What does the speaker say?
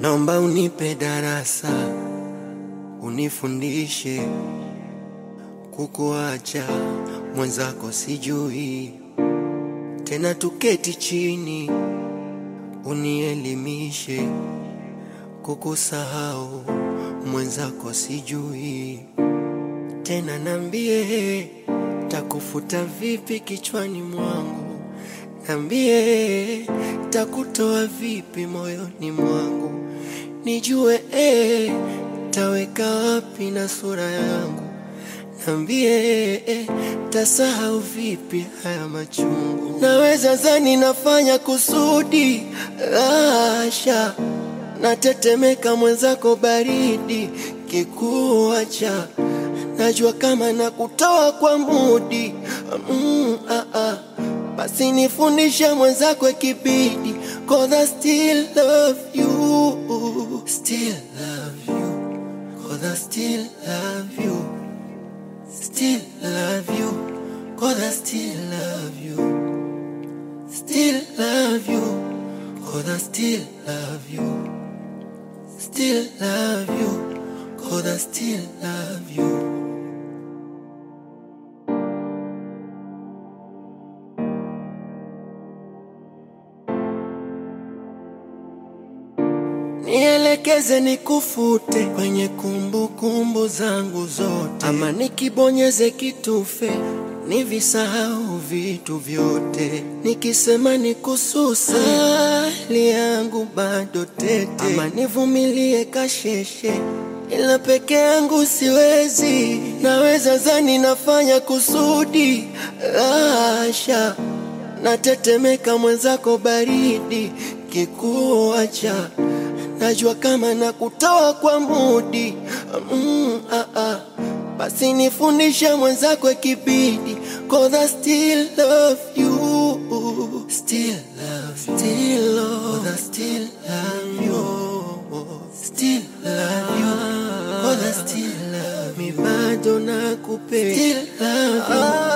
Naomba unipe darasa, unifundishe kukuacha mwenzako sijui tena, tuketi chini unielimishe kukusahau mwenzako sijui tena, nambie takufuta vipi kichwani mwangu, nambie takutoa vipi moyoni mwangu, nijue eh, taweka wapi na sura yangu, nambie eh, tasahau vipi haya machungu. Naweza zani nafanya kusudi, lasha natetemeka mwenzako baridi kikuacha najua kama nakutoa kwa mudi mm, ah, ah. Basi nifundishe mwenzako ikibidi, cause I still love you, still love you, cause I still love you, still love you, cause I still love you, still love you, cause I still love you, still love you, cause I still love you. Nielekeze nikufute kwenye kumbukumbu kumbu zangu zote, ama nikibonyeze kitufe nivisahau vitu vyote, nikisema nikususe hali yangu bado tete, ama nivumilie kasheshe ila peke yangu siwezi. Naweza zani nafanya kusudi, lasha natetemeka mwenzako baridi kikuacha najua kama nakutoa kwa mudi mm, ah, ah. Basi nifundishe mwenzako ikibidi, cause I still love you, still love, still love, cause I still love you, still love you, cause I still love you, mi bado nakupenda, still love you.